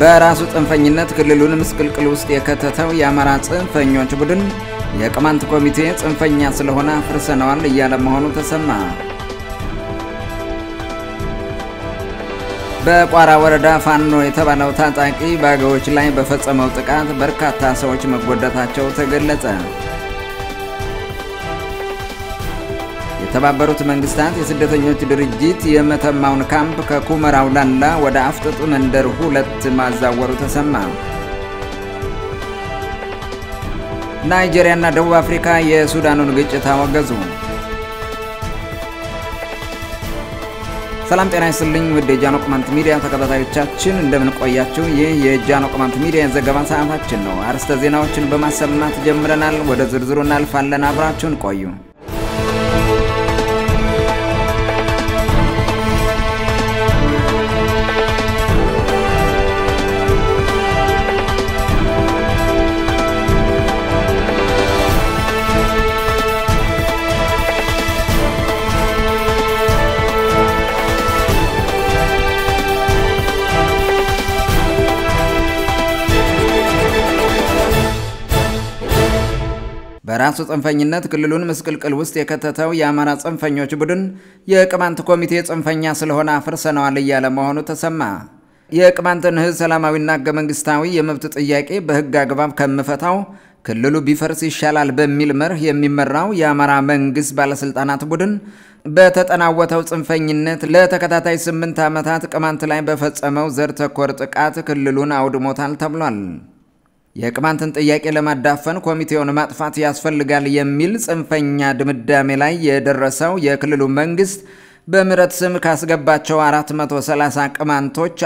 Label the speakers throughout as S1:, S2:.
S1: በራሱ ጽንፈኝነት ክልሉን ምስቅልቅል ውስጥ የከተተው የአማራ ጽንፈኞች ቡድን የቅማንት ኮሚቴ ጽንፈኛ ስለሆነ አፍርሰነዋል እያለ መሆኑ ተሰማ። በቋራ ወረዳ ፋኖ የተባለው ታጣቂ በአገዎች ላይ በፈጸመው ጥቃት በርካታ ሰዎች መጎዳታቸው ተገለጸ። የተባበሩት መንግስታት የስደተኞች ድርጅት የመተማውን ካምፕ ከኩመራው ላላ ወደ አፍጥጡ መንደር ሁለት ማዛወሩ ተሰማ። ናይጄሪያና ደቡብ አፍሪካ የሱዳኑን ግጭት አወገዙ። ሰላም ጤና ይስጥልኝ ውድ የጃኖ ቅማንት ሚዲያ ተከታታዮቻችን እንደምን ቆያችሁ? ይህ የጃኖ ቅማንት ሚዲያ የዘገባ ሰዓታችን ነው። አርዕስተ ዜናዎችን በማሰማት ጀምረናል። ወደ ዝርዝሩ እናልፋለን። አብራችሁን ቆዩ። በራሱ ጽንፈኝነት ክልሉን ምስቅልቅል ውስጥ የከተተው የአማራ ጽንፈኞች ቡድን የቅማንት ኮሚቴ ጽንፈኛ ስለሆነ አፍርሰነዋል እያለ መሆኑ ተሰማ። የቅማንትን ሕዝብ ሰላማዊና ሕገ መንግስታዊ የመብት ጥያቄ በሕግ አግባብ ከምፈታው ክልሉ ቢፈርስ ይሻላል በሚል መርህ የሚመራው የአማራ መንግስት ባለስልጣናት ቡድን በተጠናወተው ጽንፈኝነት ለተከታታይ ስምንት ዓመታት ቅማንት ላይ በፈጸመው ዘር ተኮር ጥቃት ክልሉን አውድሞታል ተብሏል። የቅማንትን ጥያቄ ለማዳፈን ኮሚቴውን ማጥፋት ያስፈልጋል የሚል ጽንፈኛ ድምዳሜ ላይ የደረሰው የክልሉ መንግስት በምህረት ስም ካስገባቸው 430 ቅማንቶች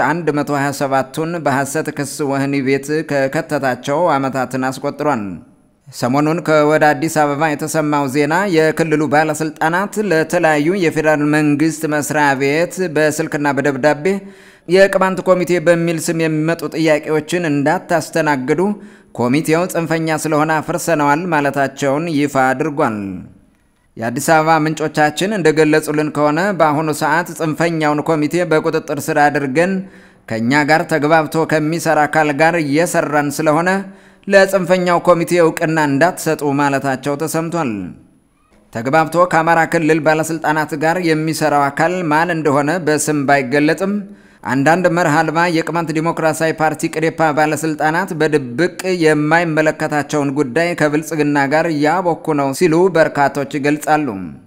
S1: 127ቱን በሐሰት ክስ ወህኒ ቤት ከከተታቸው ዓመታትን አስቆጥሯል። ሰሞኑን ከወደ አዲስ አበባ የተሰማው ዜና የክልሉ ባለስልጣናት ለተለያዩ የፌዴራል መንግስት መስሪያ ቤት በስልክና በደብዳቤ የቅማንት ኮሚቴ በሚል ስም የሚመጡ ጥያቄዎችን እንዳታስተናግዱ ኮሚቴው ጽንፈኛ ስለሆነ አፍርሰነዋል ማለታቸውን ይፋ አድርጓል። የአዲስ አበባ ምንጮቻችን እንደገለጹልን ከሆነ በአሁኑ ሰዓት ጽንፈኛውን ኮሚቴ በቁጥጥር ስር አድርገን ከእኛ ጋር ተግባብቶ ከሚሰራ አካል ጋር እየሰራን ስለሆነ ለጽንፈኛው ኮሚቴ እውቅና እንዳትሰጡ ማለታቸው ተሰምቷል። ተግባብቶ ከአማራ ክልል ባለስልጣናት ጋር የሚሰራው አካል ማን እንደሆነ በስም ባይገለጥም አንዳንድ መርህ አልባ የቅማንት ዲሞክራሲያዊ ፓርቲ ቅዴፓ ባለስልጣናት በድብቅ የማይመለከታቸውን ጉዳይ ከብልጽግና ጋር እያቦኩ ነው ሲሉ በርካቶች ይገልጻሉ።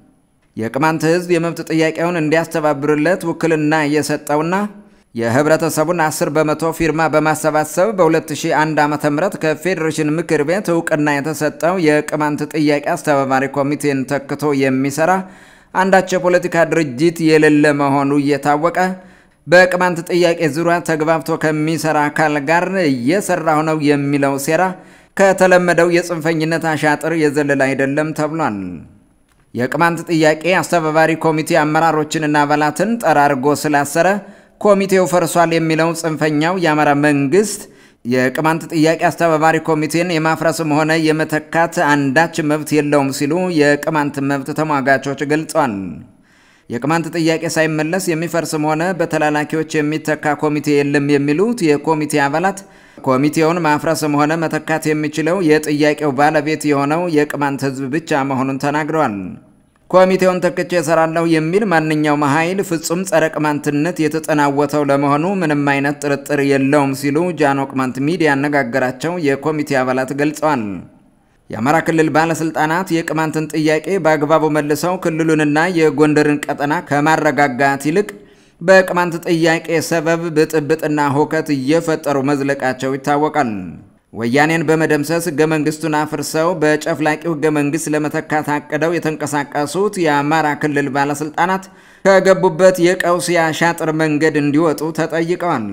S1: የቅማንት ሕዝብ የመብት ጥያቄውን እንዲያስተባብርለት ውክልና እየሰጠውና የህብረተሰቡን 10 በመቶ ፊርማ በማሰባሰብ በ2001 ዓ ም ከፌዴሬሽን ምክር ቤት እውቅና የተሰጠው የቅማንት ጥያቄ አስተባባሪ ኮሚቴን ተክቶ የሚሰራ አንዳች የፖለቲካ ድርጅት የሌለ መሆኑ እየታወቀ በቅማንት ጥያቄ ዙሪያ ተግባብቶ ከሚሰራ አካል ጋር እየሰራሁ ነው የሚለው ሴራ ከተለመደው የጽንፈኝነት አሻጥር የዘለለ አይደለም ተብሏል። የቅማንት ጥያቄ አስተባባሪ ኮሚቴ አመራሮችንና አባላትን ጠራርጎ ስላሰረ ኮሚቴው ፈርሷል የሚለው ጽንፈኛው የአማራ መንግስት የቅማንት ጥያቄ አስተባባሪ ኮሚቴን የማፍረስም ሆነ የመተካት አንዳች መብት የለውም ሲሉ የቅማንት መብት ተሟጋቾች ገልጸዋል። የቅማንት ጥያቄ ሳይመለስ የሚፈርስም ሆነ በተላላኪዎች የሚተካ ኮሚቴ የለም የሚሉት የኮሚቴ አባላት ኮሚቴውን ማፍረስም ሆነ መተካት የሚችለው የጥያቄው ባለቤት የሆነው የቅማንት ሕዝብ ብቻ መሆኑን ተናግረዋል። ኮሚቴውን ተክቼ እሰራለሁ የሚል ማንኛውም ኃይል ፍጹም ጸረ ቅማንትነት የተጠናወተው ለመሆኑ ምንም አይነት ጥርጥር የለውም ሲሉ ጃኖ ቅማንት ሚዲያ ያነጋገራቸው የኮሚቴ አባላት ገልጸዋል። የአማራ ክልል ባለስልጣናት የቅማንትን ጥያቄ በአግባቡ መልሰው ክልሉንና የጎንደርን ቀጠና ከማረጋጋት ይልቅ በቅማንት ጥያቄ ሰበብ ብጥብጥና ሁከት እየፈጠሩ መዝለቃቸው ይታወቃል። ወያኔን በመደምሰስ ህገ መንግስቱን አፍርሰው በጨፍላቂው ህገ መንግስት ለመተካት አቅደው የተንቀሳቀሱት የአማራ ክልል ባለስልጣናት ከገቡበት የቀውስ የአሻጥር መንገድ እንዲወጡ ተጠይቀዋል።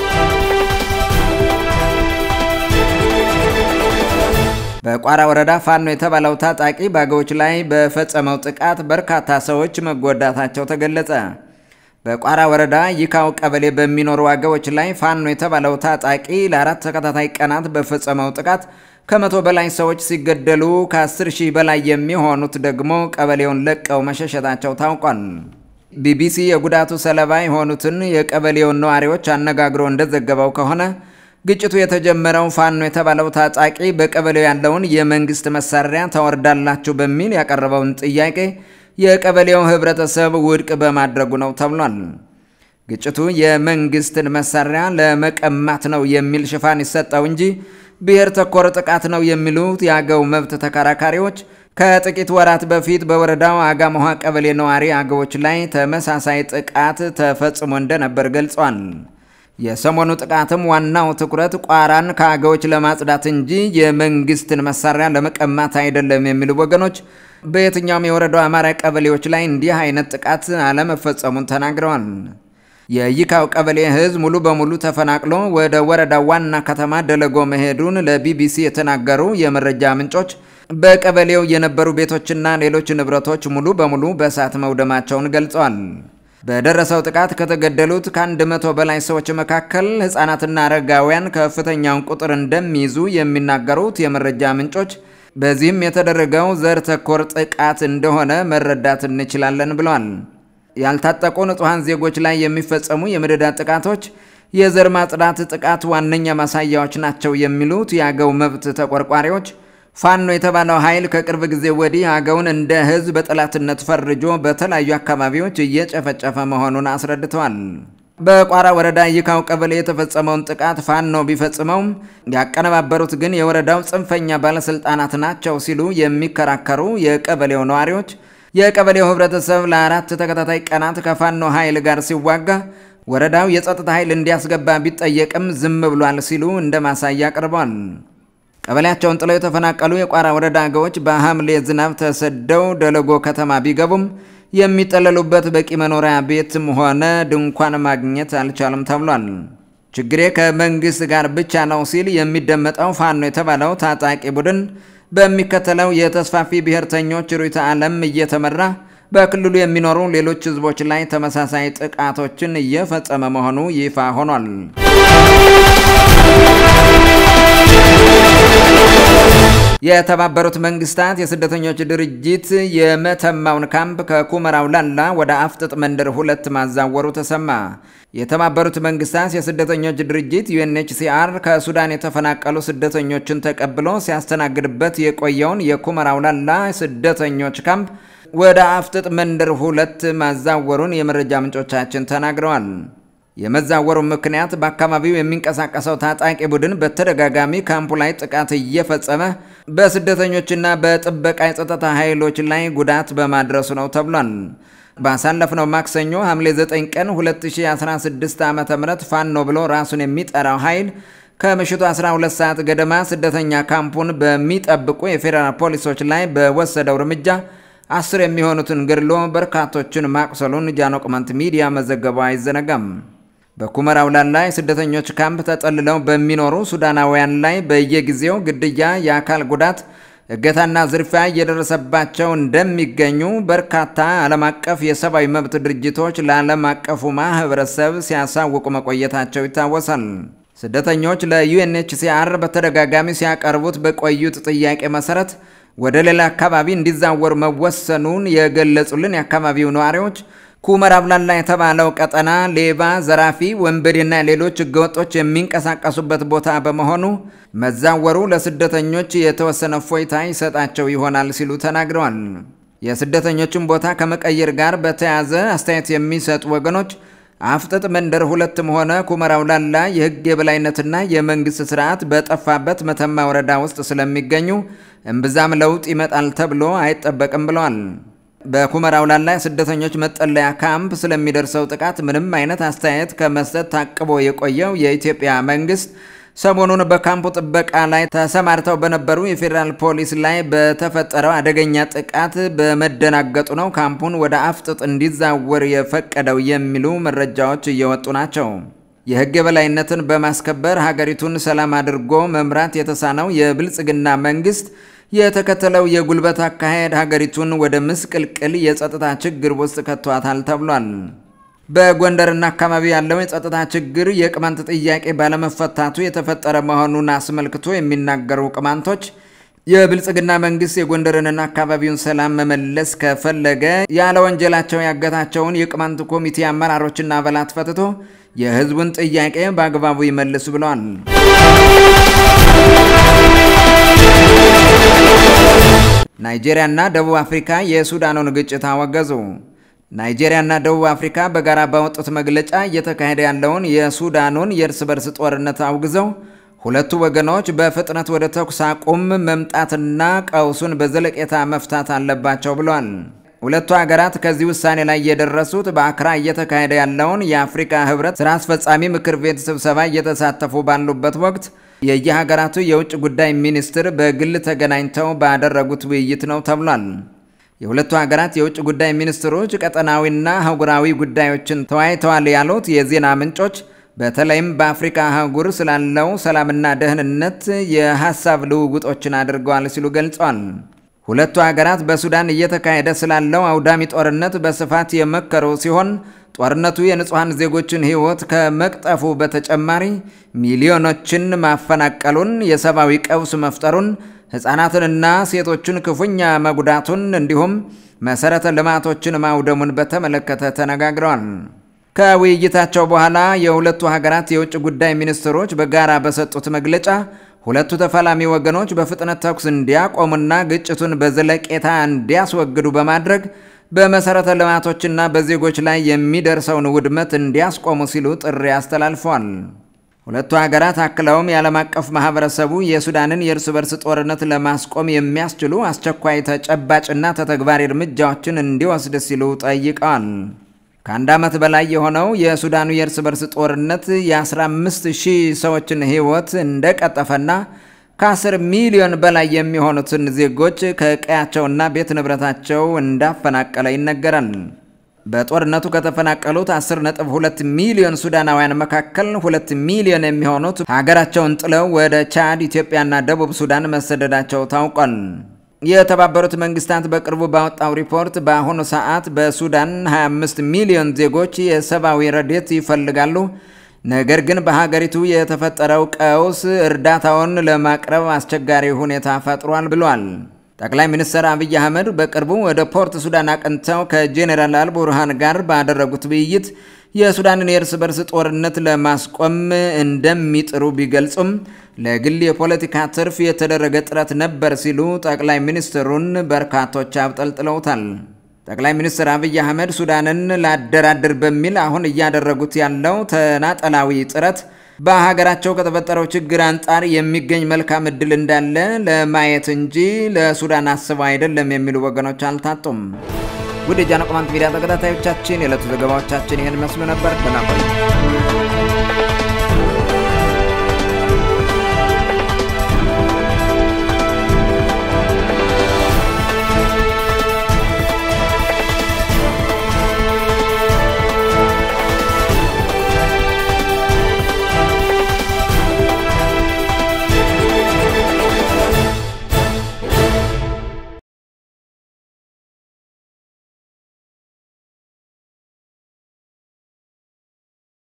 S1: በቋራ ወረዳ ፋኖ የተባለው ታጣቂ በአገዎች ላይ በፈጸመው ጥቃት በርካታ ሰዎች መጎዳታቸው ተገለጸ። በቋራ ወረዳ ይካው ቀበሌ በሚኖሩ አገዎች ላይ ፋኖ የተባለው ታጣቂ ለአራት ተከታታይ ቀናት በፈጸመው ጥቃት ከመቶ በላይ ሰዎች ሲገደሉ ከ10 ሺህ በላይ የሚሆኑት ደግሞ ቀበሌውን ለቀው መሸሸታቸው ታውቋል። ቢቢሲ የጉዳቱ ሰለባ የሆኑትን የቀበሌውን ነዋሪዎች አነጋግሮ እንደዘገበው ከሆነ ግጭቱ የተጀመረው ፋኖ የተባለው ታጣቂ በቀበሌው ያለውን የመንግስት መሳሪያ ታወርዳላችሁ በሚል ያቀረበውን ጥያቄ የቀበሌው ህብረተሰብ ውድቅ በማድረጉ ነው ተብሏል። ግጭቱ የመንግስትን መሳሪያ ለመቀማት ነው የሚል ሽፋን ይሰጠው እንጂ ብሔር ተኮር ጥቃት ነው የሚሉት የአገው መብት ተከራካሪዎች ከጥቂት ወራት በፊት በወረዳው አጋመኋ ቀበሌ ነዋሪ አገዎች ላይ ተመሳሳይ ጥቃት ተፈጽሞ እንደነበር ገልጿል። የሰሞኑ ጥቃትም ዋናው ትኩረት ቋራን ከአገዎች ለማጽዳት እንጂ የመንግስትን መሳሪያ ለመቀማት አይደለም የሚሉ ወገኖች በየትኛውም የወረዳው አማራ ቀበሌዎች ላይ እንዲህ አይነት ጥቃት አለመፈጸሙን ተናግረዋል። የይካው ቀበሌ ህዝብ ሙሉ በሙሉ ተፈናቅሎ ወደ ወረዳው ዋና ከተማ ደለጎ መሄዱን ለቢቢሲ የተናገሩ የመረጃ ምንጮች በቀበሌው የነበሩ ቤቶችና ሌሎች ንብረቶች ሙሉ በሙሉ በእሳት መውደማቸውን ገልጸዋል። በደረሰው ጥቃት ከተገደሉት ከአንድ መቶ በላይ ሰዎች መካከል ሕፃናትና አረጋውያን ከፍተኛውን ቁጥር እንደሚይዙ የሚናገሩት የመረጃ ምንጮች በዚህም የተደረገው ዘር ተኮር ጥቃት እንደሆነ መረዳት እንችላለን ብለዋል። ያልታጠቁ ንጹሐን ዜጎች ላይ የሚፈጸሙ የመደዳ ጥቃቶች የዘር ማጽዳት ጥቃት ዋነኛ ማሳያዎች ናቸው የሚሉት የአገው መብት ተቆርቋሪዎች ፋኖ የተባለው ኃይል ከቅርብ ጊዜ ወዲህ አገውን እንደ ሕዝብ በጠላትነት ፈርጆ በተለያዩ አካባቢዎች እየጨፈጨፈ መሆኑን አስረድተዋል። በቋራ ወረዳ ይካው ቀበሌ የተፈጸመውን ጥቃት ፋኖ ቢፈጽመውም ያቀነባበሩት ግን የወረዳው ጽንፈኛ ባለስልጣናት ናቸው ሲሉ የሚከራከሩ የቀበሌው ነዋሪዎች የቀበሌው ህብረተሰብ ለአራት ተከታታይ ቀናት ከፋኖ ኃይል ጋር ሲዋጋ ወረዳው የጸጥታ ኃይል እንዲያስገባ ቢጠየቅም ዝም ብሏል ሲሉ እንደ ማሳያ አቅርበዋል። ቀበሌያቸውን ጥለው የተፈናቀሉ የቋራ ወረዳ አገዎች በሐምሌ ዝናብ ተሰደው ደለጎ ከተማ ቢገቡም የሚጠለሉበት በቂ መኖሪያ ቤትም ሆነ ድንኳን ማግኘት አልቻሉም ተብሏል። ችግሬ ከመንግስት ጋር ብቻ ነው ሲል የሚደመጠው ፋኖ የተባለው ታጣቂ ቡድን በሚከተለው የተስፋፊ ብሔርተኞች ርዕዮተ ዓለም እየተመራ በክልሉ የሚኖሩ ሌሎች ህዝቦች ላይ ተመሳሳይ ጥቃቶችን እየፈጸመ መሆኑ ይፋ ሆኗል። የተባበሩት መንግስታት የስደተኞች ድርጅት የመተማውን ካምፕ ከኩመራው ላላ ወደ አፍጥጥ መንደር ሁለት ማዛወሩ ተሰማ። የተባበሩት መንግስታት የስደተኞች ድርጅት ዩኤንኤችሲአር ከሱዳን የተፈናቀሉ ስደተኞችን ተቀብሎ ሲያስተናግድበት የቆየውን የኩመራው ላላ ስደተኞች ካምፕ ወደ አፍጥጥ መንደር ሁለት ማዛወሩን የመረጃ ምንጮቻችን ተናግረዋል። የመዛወሩ ምክንያት በአካባቢው የሚንቀሳቀሰው ታጣቂ ቡድን በተደጋጋሚ ካምፑ ላይ ጥቃት እየፈጸመ በስደተኞችና በጥበቃ የጸጥታ ኃይሎች ላይ ጉዳት በማድረሱ ነው ተብሏል። ባሳለፍነው ማክሰኞ ሐምሌ 9 ቀን 2016 ዓ ም ፋኖ ብሎ ራሱን የሚጠራው ኃይል ከምሽቱ 12 ሰዓት ገደማ ስደተኛ ካምፑን በሚጠብቁ የፌዴራል ፖሊሶች ላይ በወሰደው እርምጃ አስር የሚሆኑትን ገድሎ በርካቶችን ማቁሰሉን ጃኖ ቅማንት ሚዲያ መዘገቡ አይዘነጋም። በኩመራው ላላ የስደተኞች ካምፕ ተጠልለው በሚኖሩ ሱዳናውያን ላይ በየጊዜው ግድያ፣ የአካል ጉዳት፣ እገታና ዝርፊያ እየደረሰባቸው እንደሚገኙ በርካታ ዓለም አቀፍ የሰብአዊ መብት ድርጅቶች ለዓለም አቀፉ ማህበረሰብ ሲያሳውቁ መቆየታቸው ይታወሳል። ስደተኞች ለዩኤንኤችሲአር በተደጋጋሚ ሲያቀርቡት በቆዩት ጥያቄ መሰረት ወደ ሌላ አካባቢ እንዲዛወሩ መወሰኑን የገለጹልን የአካባቢው ነዋሪዎች ኩመር አብላላ የተባለው ቀጠና ሌባ፣ ዘራፊ፣ ወንበዴና ሌሎች ህገወጦች የሚንቀሳቀሱበት ቦታ በመሆኑ መዛወሩ ለስደተኞች የተወሰነ ፎይታ ይሰጣቸው ይሆናል ሲሉ ተናግረዋል። የስደተኞችን ቦታ ከመቀየር ጋር በተያያዘ አስተያየት የሚሰጡ ወገኖች አፍጥጥ መንደር ሁለትም ሆነ ኩመራው ላላ የህግ የበላይነትና የመንግስት ስርዓት በጠፋበት መተማ ወረዳ ውስጥ ስለሚገኙ እምብዛም ለውጥ ይመጣል ተብሎ አይጠበቅም ብለዋል። በኩመራው ላላ ስደተኞች መጠለያ ካምፕ ስለሚደርሰው ጥቃት ምንም አይነት አስተያየት ከመስጠት ታቅቦ የቆየው የኢትዮጵያ መንግስት ሰሞኑን በካምፑ ጥበቃ ላይ ተሰማርተው በነበሩ የፌዴራል ፖሊስ ላይ በተፈጠረው አደገኛ ጥቃት በመደናገጡ ነው ካምፑን ወደ አፍጥጥ እንዲዛወር የፈቀደው የሚሉ መረጃዎች እየወጡ ናቸው። የህግ የበላይነትን በማስከበር ሀገሪቱን ሰላም አድርጎ መምራት የተሳነው የብልጽግና መንግስት የተከተለው የጉልበት አካሄድ ሀገሪቱን ወደ ምስቅልቅል የጸጥታ ችግር ውስጥ ከቷታል ተብሏል። በጎንደርና አካባቢ ያለው የጸጥታ ችግር የቅማንት ጥያቄ ባለመፈታቱ የተፈጠረ መሆኑን አስመልክቶ የሚናገሩ ቅማንቶች የብልጽግና መንግስት የጎንደርንና አካባቢውን ሰላም መመለስ ከፈለገ ያለ ወንጀላቸው ያገታቸውን የቅማንት ኮሚቴ አመራሮችና አባላት ፈትቶ የህዝቡን ጥያቄ በአግባቡ ይመልሱ ብለዋል። ናይጄሪያና ደቡብ አፍሪካ የሱዳኑን ግጭት አወገዙ። ናይጄሪያና ደቡብ አፍሪካ በጋራ ባወጡት መግለጫ እየተካሄደ ያለውን የሱዳኑን የእርስ በርስ ጦርነት አውግዘው ሁለቱ ወገኖች በፍጥነት ወደ ተኩስ አቁም መምጣትና ቀውሱን በዘለቄታ መፍታት አለባቸው ብለዋል። ሁለቱ ሀገራት ከዚህ ውሳኔ ላይ የደረሱት በአክራ እየተካሄደ ያለውን የአፍሪካ ህብረት ስራ አስፈጻሚ ምክር ቤት ስብሰባ እየተሳተፉ ባሉበት ወቅት የየሀገራቱ የውጭ ጉዳይ ሚኒስትር በግል ተገናኝተው ባደረጉት ውይይት ነው ተብሏል። የሁለቱ ሀገራት የውጭ ጉዳይ ሚኒስትሮች ቀጠናዊና አህጉራዊ ጉዳዮችን ተወያይተዋል ያሉት የዜና ምንጮች በተለይም በአፍሪካ አህጉር ስላለው ሰላምና ደህንነት የሀሳብ ልውውጦችን አድርገዋል ሲሉ ገልጸዋል። ሁለቱ ሀገራት በሱዳን እየተካሄደ ስላለው አውዳሚ ጦርነት በስፋት የመከሩ ሲሆን ጦርነቱ የንጹሐን ዜጎችን ሕይወት ከመቅጠፉ በተጨማሪ ሚሊዮኖችን ማፈናቀሉን፣ የሰብአዊ ቀውስ መፍጠሩን፣ ሕፃናትንና ሴቶችን ክፉኛ መጉዳቱን እንዲሁም መሠረተ ልማቶችን ማውደሙን በተመለከተ ተነጋግረዋል። ከውይይታቸው በኋላ የሁለቱ ሀገራት የውጭ ጉዳይ ሚኒስትሮች በጋራ በሰጡት መግለጫ ሁለቱ ተፋላሚ ወገኖች በፍጥነት ተኩስ እንዲያቆሙና ግጭቱን በዘለቄታ እንዲያስወግዱ በማድረግ በመሠረተ ልማቶችና በዜጎች ላይ የሚደርሰውን ውድመት እንዲያስቆሙ ሲሉ ጥሪ አስተላልፈዋል። ሁለቱ ሀገራት አክለውም የዓለም አቀፍ ማህበረሰቡ የሱዳንን የእርስ በርስ ጦርነት ለማስቆም የሚያስችሉ አስቸኳይ ተጨባጭና ተተግባሪ እርምጃዎችን እንዲወስድ ሲሉ ጠይቀዋል። ከአንድ ዓመት በላይ የሆነው የሱዳኑ የእርስ በርስ ጦርነት የ15 ሺህ ሰዎችን ሕይወት እንደቀጠፈና ከ10 ሚሊዮን በላይ የሚሆኑትን ዜጎች ከቀያቸውና ቤት ንብረታቸው እንዳፈናቀለ ይነገራል። በጦርነቱ ከተፈናቀሉት 10.2 ሚሊዮን ሱዳናውያን መካከል 2 ሚሊዮን የሚሆኑት ሀገራቸውን ጥለው ወደ ቻድ፣ ኢትዮጵያና ደቡብ ሱዳን መሰደዳቸው ታውቋል። የተባበሩት መንግስታት በቅርቡ ባወጣው ሪፖርት በአሁኑ ሰዓት በሱዳን 25 ሚሊዮን ዜጎች የሰብአዊ ረድኤት ይፈልጋሉ። ነገር ግን በሀገሪቱ የተፈጠረው ቀውስ እርዳታውን ለማቅረብ አስቸጋሪ ሁኔታ ፈጥሯል ብሏል። ጠቅላይ ሚኒስትር አብይ አህመድ በቅርቡ ወደ ፖርት ሱዳን አቅንተው ከጄኔራል አልቡርሃን ጋር ባደረጉት ውይይት የሱዳንን የእርስ በርስ ጦርነት ለማስቆም እንደሚጥሩ ቢገልጹም ለግል የፖለቲካ ትርፍ የተደረገ ጥረት ነበር ሲሉ ጠቅላይ ሚኒስትሩን በርካቶች አብጠልጥለውታል። ጠቅላይ ሚኒስትር አብይ አህመድ ሱዳንን ላደራድር በሚል አሁን እያደረጉት ያለው ተናጠላዊ ጥረት በሀገራቸው ከተፈጠረው ችግር አንጻር የሚገኝ መልካም እድል እንዳለ ለማየት እንጂ ለሱዳን አስበው አይደለም የሚሉ ወገኖች አልታጡም። ውድ የጃኖ ቅማንት ሚዲያ ተከታታዮቻችን የዕለቱ ዘገባዎቻችን ይህን መስሉ ነበር። ደህና ቆዩ።